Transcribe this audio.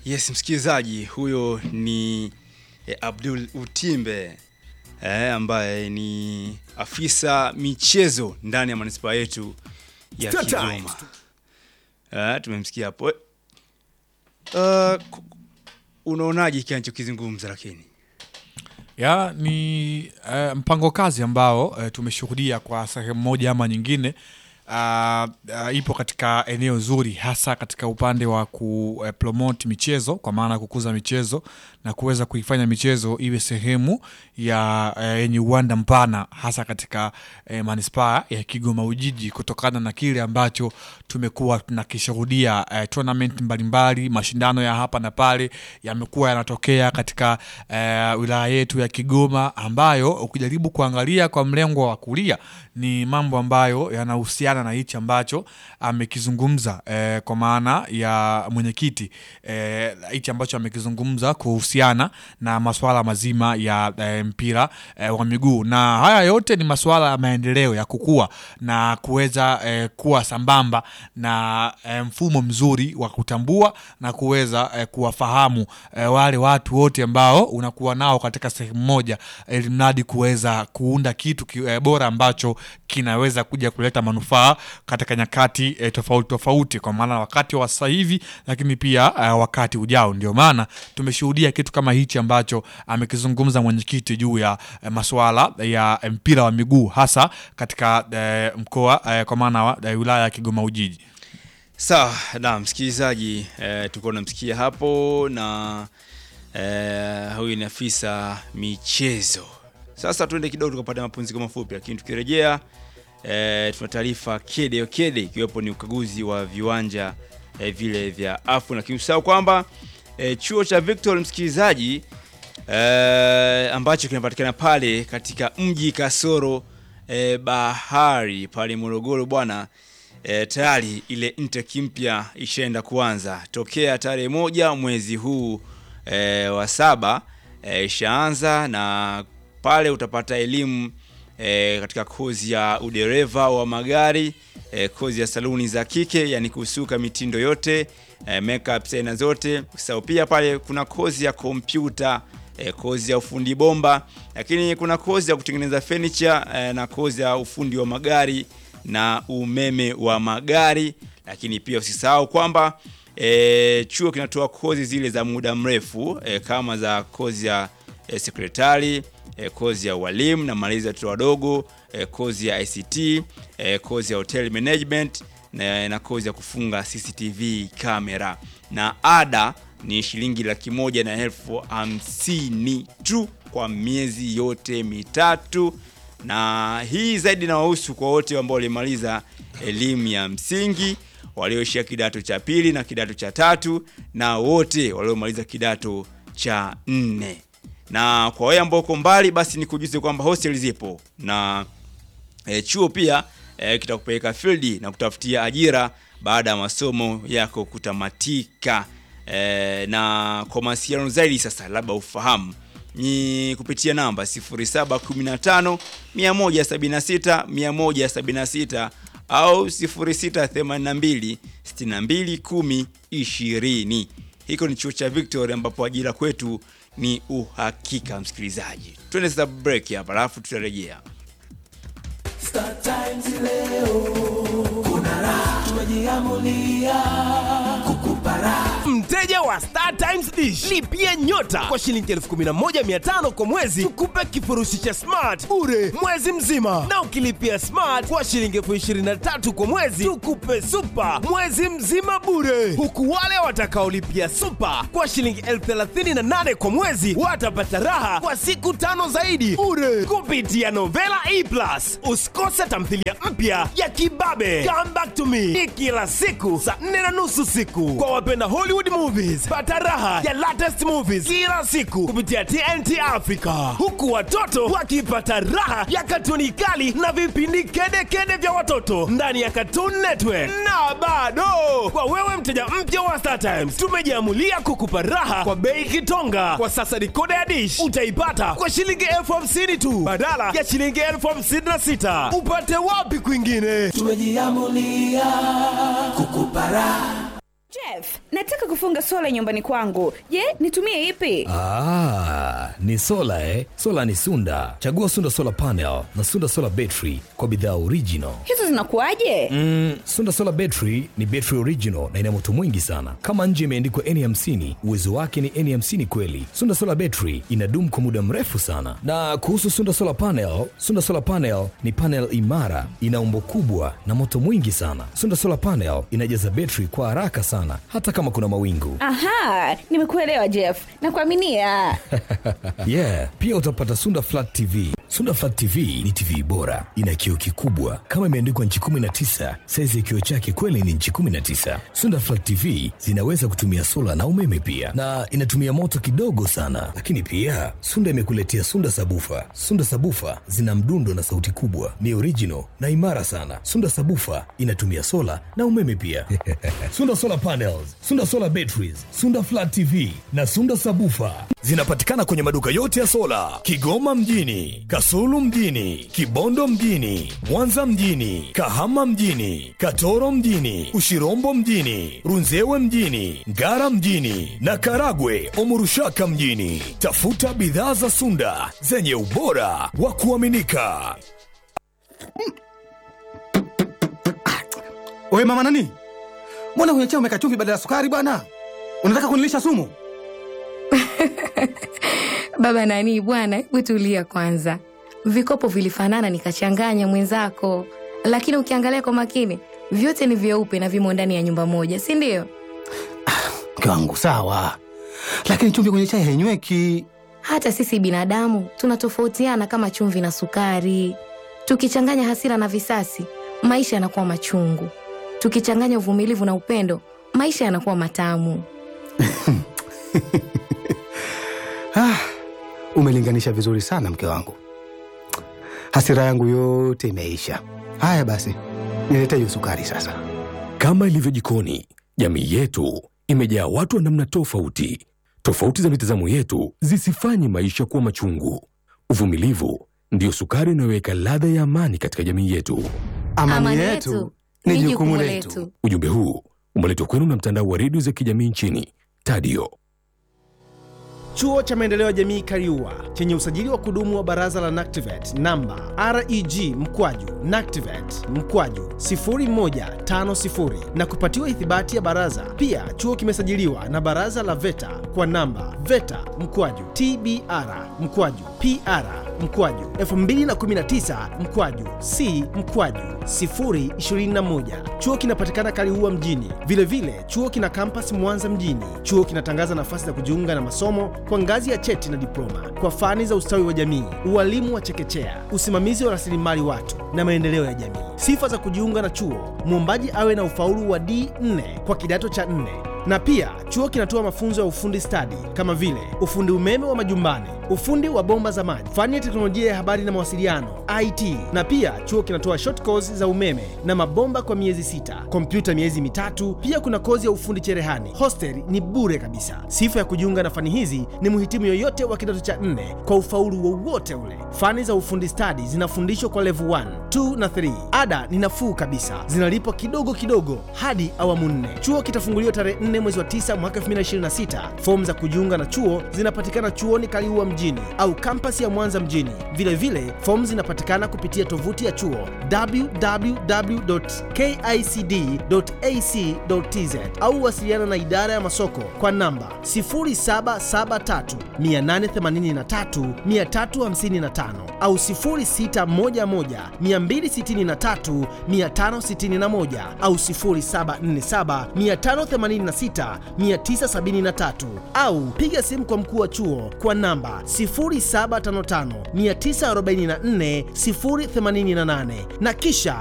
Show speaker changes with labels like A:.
A: Yes, msikilizaji, huyo ni eh, Abdul Utimbe eh, ambaye ni afisa michezo ndani ya manispaa yetu ya
B: Star
A: Kigoma.
B: Times.
A: Eh, tumemsikia hapo. Uh, ku- unaonaje kile anachokizungumza lakini?
C: ya ni uh, mpango kazi ambao uh, tumeshuhudia kwa sehemu moja ama nyingine uh, uh, ipo katika eneo zuri hasa katika upande wa kupromote michezo kwa maana ya kukuza michezo na kuweza kuifanya michezo iwe sehemu ya eh, yenye uwanda mpana hasa katika eh, manispaa ya Kigoma Ujiji kutokana na kile ambacho tumekuwa tunakishuhudia eh, tournament mbalimbali, mashindano ya hapa na pale yamekuwa yanatokea katika eh, wilaya yetu ya Kigoma, ambayo ukijaribu kuangalia kwa mlengo wa kulia ni mambo ambayo yanahusiana na hichi ambacho amekizungumza eh, kwa maana ya mwenyekiti eh, hichi ambacho amekizungumza kuhusiana na masuala mazima ya eh, mpira eh, wa miguu, na haya yote ni masuala ya maendeleo ya kukua na kuweza eh, kuwa sambamba na eh, mfumo mzuri wa kutambua na kuweza eh, kuwafahamu eh, wale watu wote ambao unakuwa nao katika sehemu moja, ili mradi kuweza kuunda kitu ki, eh, bora ambacho kinaweza kuja kuleta manufaa katika nyakati eh, tofauti tofauti, kwa maana wakati wa sasa hivi, lakini pia eh, wakati ujao. Ndio maana tumeshuhudia kitu kama hichi ambacho amekizungumza mwenyekiti juu ya eh, masuala ya eh, mpira wa miguu hasa katika eh, mkoa eh, kwa maana wa eh, wilaya ya Kigoma Ujiji.
A: Sawa, na msikilizaji eh, tulikuwa tunamsikia hapo na eh, huyu ni afisa michezo. Sasa tuende kidogo tukapata mapumziko mafupi, lakini tukirejea eh, tuna taarifa kede kede, ikiwepo ni ukaguzi wa viwanja eh, vile vya AFCON, lakini usahau kwamba eh, chuo cha Victor msikilizaji eh, ambacho kinapatikana pale katika mji kasoro eh, bahari pale Morogoro bwana e, tayari ile intake mpya ishaenda kuanza tokea tarehe moja mwezi huu e, wa saba e, ishaanza na pale utapata elimu e, katika kozi ya udereva wa magari e, kozi ya saluni za kike yani kusuka mitindo yote e, makeup aina zote sau pia pale kuna kozi ya kompyuta e, kozi ya ufundi bomba lakini kuna kozi ya kutengeneza furniture e, na kozi ya ufundi wa magari na umeme wa magari lakini pia usisahau kwamba e, chuo kinatoa kozi zile za muda mrefu e, kama za kozi ya e, sekretari e, kozi ya walimu na malezi ya watoto wadogo e, kozi ya ICT e, kozi ya hotel management na, na kozi ya kufunga CCTV kamera na ada ni shilingi laki moja na elfu hamsini tu kwa miezi yote mitatu na hii zaidi inawahusu kwa wote ambao walimaliza elimu ya msingi walioishia kidato cha pili na kidato cha tatu na wote waliomaliza kidato cha nne na kwa wewe ambao uko mbali basi nikujuze kwamba hostel zipo na e, chuo pia e, kitakupeleka field na kutafutia ajira baada ya masomo yako kutamatika e, na kwa mawasiliano zaidi sasa labda ufahamu ni kupitia namba 0715 176 176 au 0682 62 10 20 hiko ni chuo cha victoria ambapo ajira kwetu ni uhakika msikilizaji twende sasa break hapa alafu tutarejea
B: Star Times leo kuna raha, tumejiamulia kukupa raha.
D: mteja wa Star Times Dish lipia nyota kwa shilingi 11500 kwa mwezi tukupe kifurushi cha smart bure mwezi mzima na ukilipia smart kwa shilingi 23000 kwa mwezi tukupe super mwezi mzima bure huku wale watakaolipia super kwa shilingi 38000 kwa mwezi watapata raha kwa siku tano zaidi bure kupitia Novela E Plus usikose tamthilia mpya ya kibabe Come Back to Me ni kila siku saa 4 na nusu siku kwa wapenda Hollywood movies pata raha ya latest movies kila siku kupitia TNT Africa huku watoto wakipata raha ya katuni kali na vipindi kedekede vya watoto ndani ya Cartoon Network na bado kwa wewe mteja mpya wa Star Times tumejiamulia kukupa raha kwa bei kitonga kwa sasa dikoda ya dish utaipata kwa shilingi elfu hamsini tu badala ya shilingi elfu hamsini na sita upate wapi kwingine
B: Tumejiamulia kukupa raha.
E: Je, Jeff, nataka kufunga sola nyumbani kwangu. Je, nitumie ipi?
D: Ah, ni sola eh? Sola ni Sunda. Chagua Sunda Solar Panel na Sunda Solar Battery kwa bidhaa original.
E: Hizo zinakuwaje?
D: Mm, Sunda Solar Battery ni battery original na ina moto mwingi sana. Kama nje imeandikwa N50, uwezo wake ni N50 kweli. Sunda Solar Battery inadumu kwa muda mrefu sana. Na kuhusu Sunda Solar Panel, Sunda Solar Panel ni panel imara, ina umbo kubwa na moto mwingi sana. Sunda Solar Panel inajaza betri kwa haraka sana hata kama kuna mawingu.
E: Aha, nimekuelewa Jeff. Nakuaminia.
D: yeah, pia utapata Sunda Flat TV. Sunda Flat TV ni TV bora, ina kioo kikubwa kama imeandikwa nchi 19. Saizi ya kioo chake kweli ni nchi 19. Sunda Flat TV zinaweza kutumia sola na umeme pia, na inatumia moto kidogo sana. Lakini pia Sunda imekuletea Sunda Sabufa. Sunda Sabufa zina mdundo na sauti kubwa, ni original na imara sana. Sunda Sabufa inatumia sola na umeme pia. Sunda Solar Panels, Sunda Solar Batteries, Sunda Flat TV na Sunda Sabufa zinapatikana kwenye maduka yote ya sola Kigoma mjini, Kasulu mjini, Kibondo mjini, Mwanza mjini, Kahama mjini, Katoro mjini, Ushirombo mjini, Runzewe mjini, Ngara mjini na Karagwe Omurushaka mjini. Tafuta bidhaa za Sunda zenye ubora wa kuaminika.
F: Wewe mama nani? Mbona kwenye chai umeweka chumvi badala ya sukari bwana? Unataka kunilisha sumu?
G: Baba nani bwana, hebu tulia kwanza. Vikopo vilifanana nikachanganya mwenzako, lakini ukiangalia kwa makini vyote ni vyeupe na vimo ndani ya nyumba moja, si ndio?
F: Mke wangu sawa, lakini chumvi kwenye chai hainyweki.
G: Hata sisi binadamu tunatofautiana kama chumvi na sukari. Tukichanganya hasira na visasi, maisha yanakuwa machungu. Tukichanganya uvumilivu na upendo, maisha yanakuwa matamu.
F: Ah, umelinganisha vizuri sana mke wangu. Hasira yangu yote imeisha. Haya basi, nilete hiyo sukari sasa.
H: Kama ilivyo jikoni, jamii yetu imejaa watu wa namna tofauti. Tofauti za mitazamo yetu zisifanye maisha kuwa machungu. Uvumilivu ndiyo sukari inayoweka ladha ya amani katika jamii yetu.
F: Amani, yetu ni jukumu letu.
H: Ujumbe huu umeletwa kwenu na mtandao wa redio za kijamii nchini Tadio.
I: Chuo cha Maendeleo ya Jamii Kariua chenye usajili wa kudumu wa Baraza la NACTIVATE namba REG mkwaju NACTIVATE mkwaju 0150 na kupatiwa ithibati ya baraza. Pia chuo kimesajiliwa na Baraza la VETA kwa namba VETA mkwaju TBR mkwaju PR mkwaju 2019 mkwaju C mkwaju 021. Chuo kinapatikana Kaliua mjini. Vilevile vile, chuo kina kampas Mwanza mjini. Chuo kinatangaza nafasi za kujiunga na masomo kwa ngazi ya cheti na diploma kwa fani za ustawi wa jamii, ualimu wa chekechea, usimamizi wa rasilimali watu na maendeleo ya jamii. Sifa za kujiunga na chuo: mwombaji awe na ufaulu wa D4 kwa kidato cha 4 na pia chuo kinatoa mafunzo ya ufundi stadi kama vile ufundi umeme wa majumbani, ufundi wa bomba za maji, fani ya teknolojia ya habari na mawasiliano IT. Na pia chuo kinatoa short course za umeme na mabomba kwa miezi sita, kompyuta miezi mitatu. Pia kuna kozi ya ufundi cherehani. Hostel ni bure kabisa. Sifa ya kujiunga na fani hizi ni mhitimu yoyote wa kidato cha nne kwa ufaulu wowote ule. Fani za ufundi stadi zinafundishwa kwa level 1, 2 na 3. Ada ni nafuu kabisa, zinalipwa kidogo kidogo hadi awamu nne. Chuo kitafunguliwa tarehe 4 mwezi wa 9 mwaka 2026. Fomu za kujiunga na chuo zinapatikana chuoni Kaliua mjini au kampasi ya Mwanza mjini. Vilevile fomu zinapatikana kupitia tovuti ya chuo www.kicd.ac.tz au wasiliana na idara ya masoko kwa namba 0773 883 355 au 0611 263 561 au 0747 586 973 au piga simu kwa mkuu wa chuo kwa namba 0755 944 088 na kisha